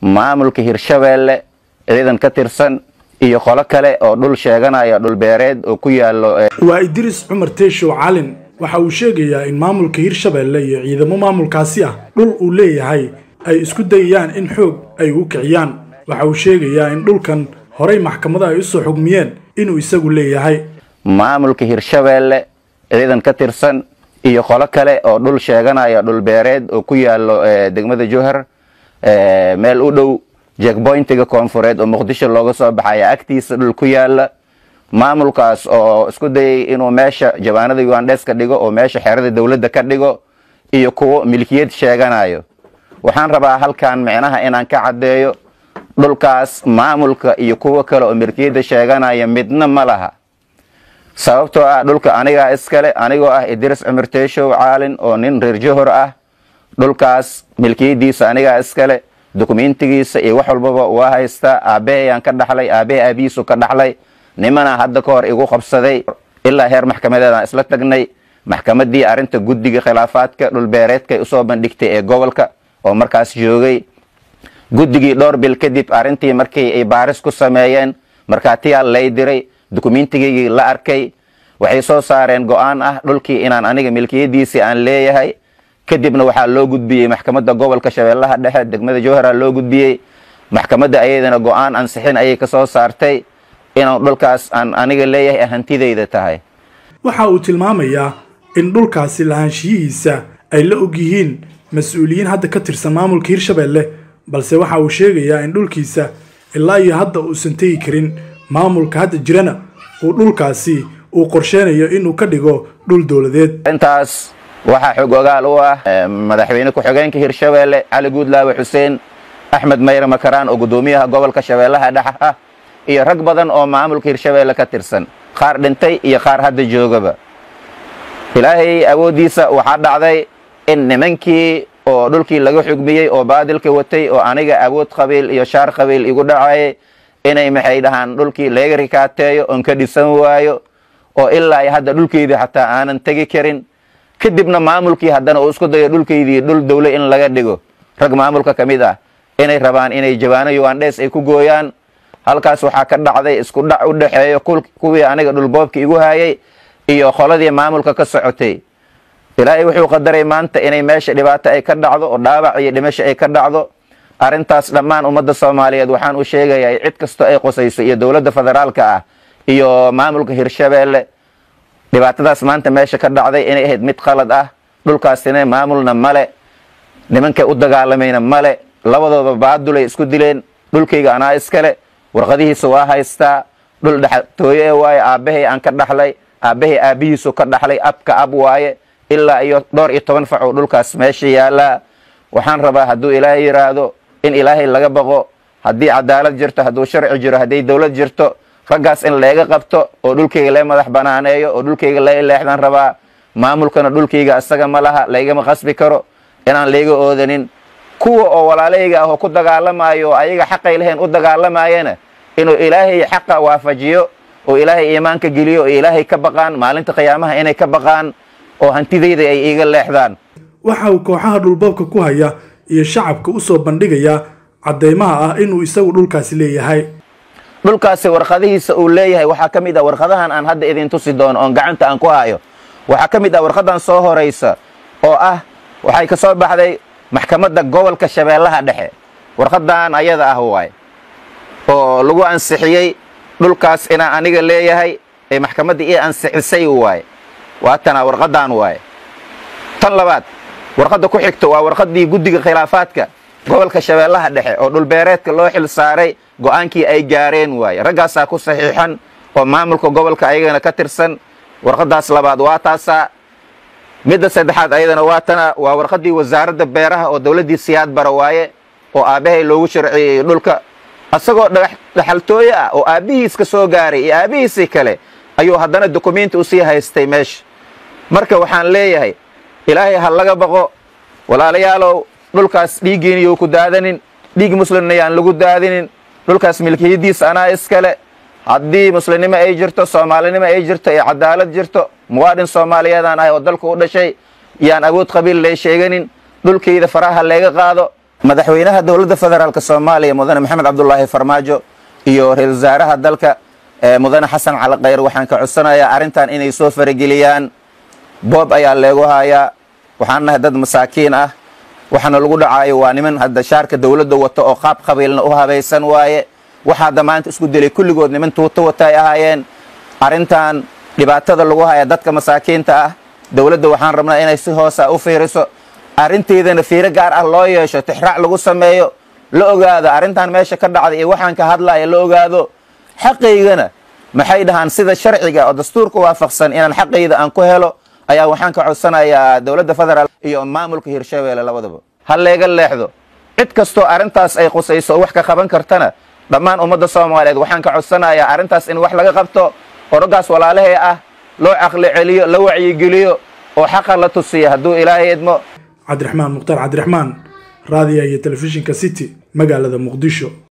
maamulka hirshabeelle ciidan ka tirsan iyo qolo kale oo dhul sheeganaya dhulbeereed oo ku yaallo waa idriis cumar teeshow calin waxa uu sheegayaa in maamulka hirshabeelle iyo ciidamo maamulkaasi ah dhul uu leeyahay ay isku dayayaan in xoog ay u kiciyaan waxa uu sheegayaa in dhulkan horey maxkamada ay usoo xugmiyeen inuu isagu leeyahay maamulka hirshabeelle ciidan ka tirsan iyo qolo kale oo dhul sheeganaya dhulbeereed oo ku yaallo degmada jowhar meel u dhow jekboyntiga koonfureed oo muqdisho looga soo baxaya agtiisa dhul ku yaala maamulkaas oo isku dayay inuu meesha jabaanada ugandhes ka dhigo oo meesha xerada dowladda ka dhigo iyo kuwo milkiyad sheeganayo waxaan rabaa halkan micnaha inaan ka caddeeyo dhulkaas maamulka iyo kuwo kale oo milkiyadda sheeganaya midna ma laha sababtoo ah dhulka anigaa iskale anigoo ah idris cumar teeshow caalin oo nin reer johor ah dhulkaas milkiyadiisa anigaa iskale dokumentigiisa iyo wax walbaba waa haystaa aabahayaan ka dhaxlay aabahay aabihiisu ka dhaxlay nimana hadda ka hor igu qabsaday ilaa heer maxkamadeedaan isla tagnay maxkamadii arrinta guddiga khilaafaadka dhulbeereedkay usoo bandhigtay ee gobolka oo markaas joogay guddigii dhowr bil kadib arrintii markii ay baaris ku sameeyeen markhaatiyaa lay diray dokumentigaygii la arkay waxay soo saareen go-aan ah dhulkii inaan aniga milkiyadiisii aan leeyahay kadibna waxaa loo gudbiyey maxkamadda gobolka shabeellaha dhexe degmada jowhara loo gudbiyey maxkamadda ayadana go-aan ansixin ayay ka soo saartay inuu dhulkaas aan aniga leeyahay hantidayda tahay waxa uu tilmaamayaa in dhulkaasi lahaanshiyihiisa ay la og yihiin mas-uuliyiin hadda ka tirsan maamulka hirshabeelle balse waxa uu sheegayaa in dhulkiisa ilaa iyo hadda uusan tegi karin maamulka hadda jirana uu dhulkaasi uu qorsheynayo inuu ka dhigo dhul dowladeed intaas waxaa xog ogaal u ah madaxweyne ku-xigeenka hirshabeelle cali guudlaawe xuseen axmed mayre makaraan oo guddoomiyaha gobolka shabeellaha dhexe ah iyo rag badan oo maamulka hirshabeelle ka tirsan qaar dhintay iyo qaar hadda joogaba ilaahay awooddiisa waxaa dhacday in nimankii oo dhulkii laga xugmiyey oo baadilka watay oo aniga awood qabiil iyo shaar qabiil igu dhacayay inay maxay dhahaan dhulkii laga rikaateeyo oon ka dhisan waayo oo ilaa iyo hadda dhulkeydii xataa aanan tegi karin kadibna maamulkii haddana uu isku dayo dhulkaydii dhul dowle in laga dhigo rag maamulka ka mid ah inay rabaan inay jabaano ugandhes ay ku gooyaan halkaas waxaa ka dhacday isku dhac u dhexeeyo kuwii aniga dhulboobka igu hayay iyo qoladii maamulka ka socotay ilaahay wuxuu qadaray maanta inay meesha dhibaato ay ka dhacdo oo dhaawac iyo dhimasho ay ka dhacdo arrintaas dhammaan ummadda soomaaliyeed waxaan u sheegayaa cid kastoo ay qosayso iyo dowladda federaalka ah iyo maamulka hirshabeelle dhibaatadaas maanta meesha ka dhacday inay ahayd mid qalad ah dhulkaasina maamulna male nimankay u dagaalamayna male labadooda baadulay isku dileen dhulkayga anaa iskale warqadihiisa waa haystaa dhul dhextooye ee waaye aabbahay aan ka dhaxlay aabbahay aabbihiisu ka dhaxlay abka ab waaye ilaa iyo dhowr iyo toban fac oo dhulkaas meesha yaallaa waxaan rabaa hadduu ilaahay yidhaahdo in ilaahay laga baqo haddii cadaalad jirto hadduu sharci jiro hadday dowlad jirto raggaas in leega qabto oo dhulkayga lee madax banaaneeyo oo dhulkayga lee leexdaan rabaa maamulkana dhulkayga isaga ma laha laygama qasbi karo inaan layga oodanin kuwa oo walaalayga ah oo ku dagaalamayo oo ayaga xaqay lahayn u dagaalamayana inuu ilaahay xaqa waafajiyo oo ilaahay iimaanka geliyo oo ilaahay ka baqaan maalinta qiyaamaha inay ka baqaan oo hantidayda ay iiga leexdaan waxa uu kooxaha dhulboobka ku haya iyo shacabka u soo bandhigayaa caddeymaha ah inuu isagu dhulkaasi leeyahay dhulkaasi warqadihiisa uu leeyahay waxaa ka mid ah warqadahan aan hadda idin tusi doono oon gacanta aan ku hayo waxaa ka mid ah warqadan soo horaysa oo ah waxay ka soo baxday maxkamadda gobolka shabeellaha dhexe warqadan ayada ah waay oo lagu ansixiyey dhulkaas inaan aniga leeyahay ee maxkamadda ii ansixisay waay waatana warqadan waay tan labaad warqadda ku xigto waa warqaddii guddiga khilaafaadka gobolka shabeellaha dhexe oo dhulbeereedka loo xil saaray go-aankii ay gaareen waaye raggaasaa ku saxiixan oo maamulka gobolka ayagana ka tirsan warqaddaas labaad waa taasaa midda saddexaad ayadana waa tana waa warqaddii wasaaradda beeraha oo dowladdii siyaad bara waaye oo aabbahay loogu sharciyeeyey dhulka asagoo dhaxaltooye ah oo aabbihiis ka soo gaaray iyo aabbihiisii kale ayuu haddana dukumenti usii haystay meesha marka waxaan leeyahay ilaahay ha laga baqo walaalayaalow dhulkaas dhiiggiina you ku daadanin dhiig muslimna yaan lagu daadinin dhulkaas milkiyadiisa anaa iskale haddii muslimnimo ay jirto soomaalinimo ay jirto iyo cadaalad jirto muwaadin soomaaliyeedaan ahay oo dalka u dhashay yaan awood qabiil lay sheeganin dhulkayda faraha layga qaado madaxweynaha dowladda federaalk soomaaliya mudane maxamed cabdulaahi farmaajo iyo ra-isul wasaaraha dalka mudane xasan cali khayr waxaan ka codsanayaa arrintan inay soo farageliyaan boob ayaa leegu hayaa waxaan nahay dad masaakiin ah waxaana lagu dhacaayo waa niman hadda shaarka dowladda wato oo qaab qabiilna u habaysan waaye waxa hadda maanta isku dilay kulligood niman tuuto wata ay ahaayeen arrintan dhibaatada lagu haya dadka masaakiinta ah dowladda waxaan rabnaa inay si hoosa u fiiriso arrinteedana fiiro gaar ah loo yeesho tixraac lagu sameeyo la ogaado arrintan meesha ka dhacday iyo waxaan ka hadlaya la ogaado xaqaygana maxay dhahaan sida sharciga oo dastuurka waafaqsan inaan xaqayda aan ku helo ayaa waxaan ka codsanayaa dowladda federaal iyo maamulka hirshabeelle labadaba ha leega leexdo cid kastoo arrintaas ay qusayso oo wax ka qaban kartana dhammaan ummadda soomaaliyeed waxaan ka codsanayaa arrintaas in wax laga qabto oroggaas walaalahee ah loo caqli celiyo la wacyigeliyo oo xaqa la tusiya hadduu ilaahay idmo cabdiraxmaan mukhtaar cabdiraxmaan raadiya iyo telefishinka city magaalada muqdisho